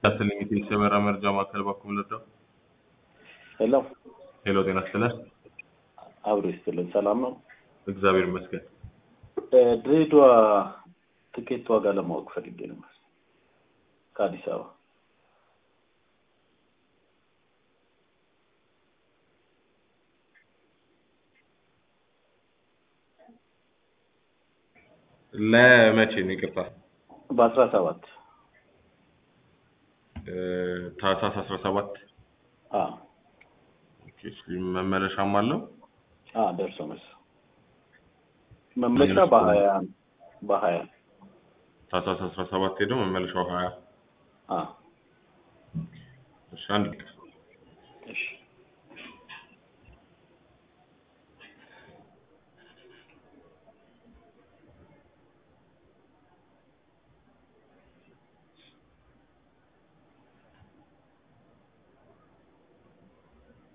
ያስልኝ የሰበራ መርጃ ማዕከል በኩል ልርዳው። ሄሎ ሄሎ ጤና ይስጥልን። አብሮ ይስጥልን። ሰላም ነው? እግዚአብሔር ይመስገን። እ፣ ድሬዳዋ ትኬት ዋጋ ለማወቅ ፈልጌ ነበር ከአዲስ አበባ። ለመቼ ነው? ይቅርታ በአስራ ሰባት እ፣ ታህሳስ አስራ ሰባት መመለሻም አለው። ደርሶ መልስ መመለሻ በሀያ በሀያ ታህሳስ አስራ ሰባት ሄደው መመለሻው ሀያ አ እሺ አንድ ደቂቃ